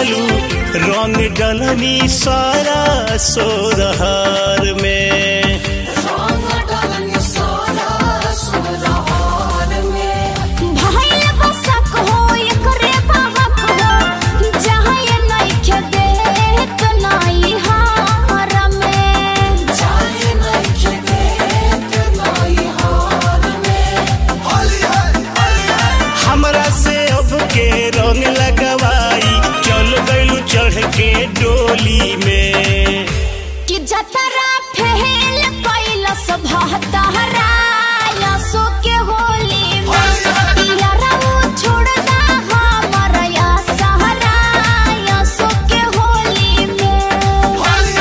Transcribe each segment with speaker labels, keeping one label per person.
Speaker 1: जालू रंग डलनी सारा सोरहार में
Speaker 2: भइल बसक हो एकरे बहक हो जहाँ ये नइखे देत नाई हार में
Speaker 1: हमरा से अब के रंग लगवाई चल गइलू चढ़ के डोली में
Speaker 2: कि जतरा फेल कैलस भतहरा यसो के होली में यारऊ छोड़ना हमर या सहरा यसो के होली में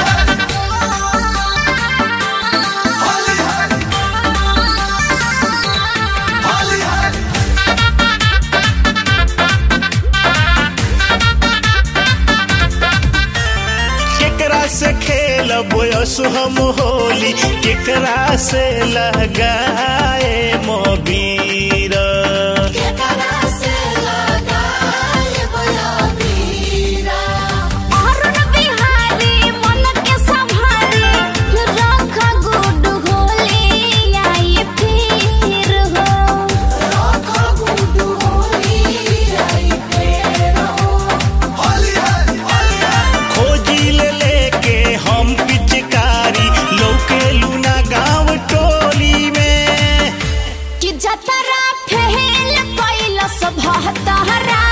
Speaker 1: केकरा से खेलब यसो हम होली केकरा से लगाए मोबीर
Speaker 2: अरुण बिहारी मन के संभारी रख गुड होली आई फिर हो
Speaker 1: खोजी ले लेके हम पिचकारी लौके लूना गांव टोली में
Speaker 2: कि जतरा फेल कैलस भतहरा